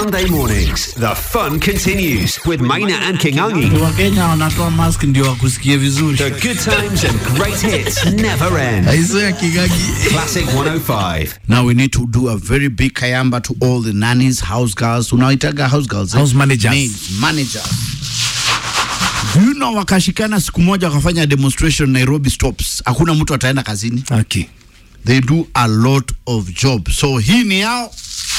Sunday mornings, the fun continues with Maina and Kingangi. wakenya wanatoa mask ndio wakusikie vizuri The good times and great hits never end. aiso ya kigagi Classic 105. now we need to do a very big kayamba to all the nannies house girls unaitaga house girls House managers. Maids, managers Do you know wakashikana siku moja wakafanya demonstration Nairobi stops hakuna mtu ataenda kazini Okay. they do a lot of job so hii ni yao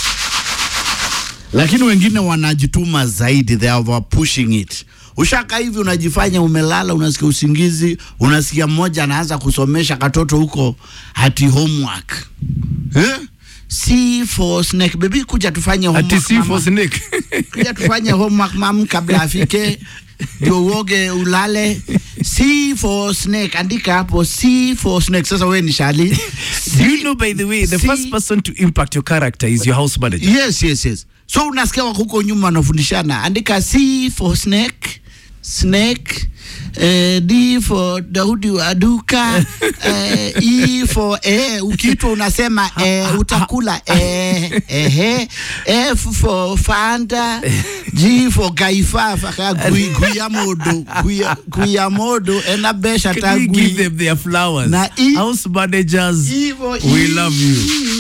lakini wengine wanajituma zaidi they are pushing it ushaka hivi unajifanya umelala unasikia usingizi unasikia mmoja anaanza kusomesha katoto huko hati homework eh? C for snake baby kuja tufanye Ati homework si mama. for snake. kuja tufanye homework mam kabla afike ndio uoge ulale C for snake andika hapo C for snake sasa wewe ni shali Do you know, by the way, the See- first person to impact your character is your house manager? yes yes yes so unasikia wako huko nyuma wanafundishana andika c for snake snake eh, d for daudi wa duka eh, e for eh, ukiitwa unasema eh, utakula eh, eh, f for fanda g for gaifafa ka gui- guyamodo guya- guyamodo enabesha Can we give tagui them their flowers? Na e- house managers, Hivyo, we e- love you.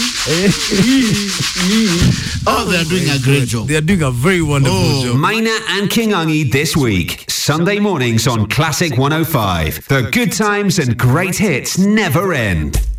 oh they are doing a great job They are doing a very wonderful Oh, job. Maina and Kingangi this week. Sunday mornings on Classic 105. The good times and great hits never end.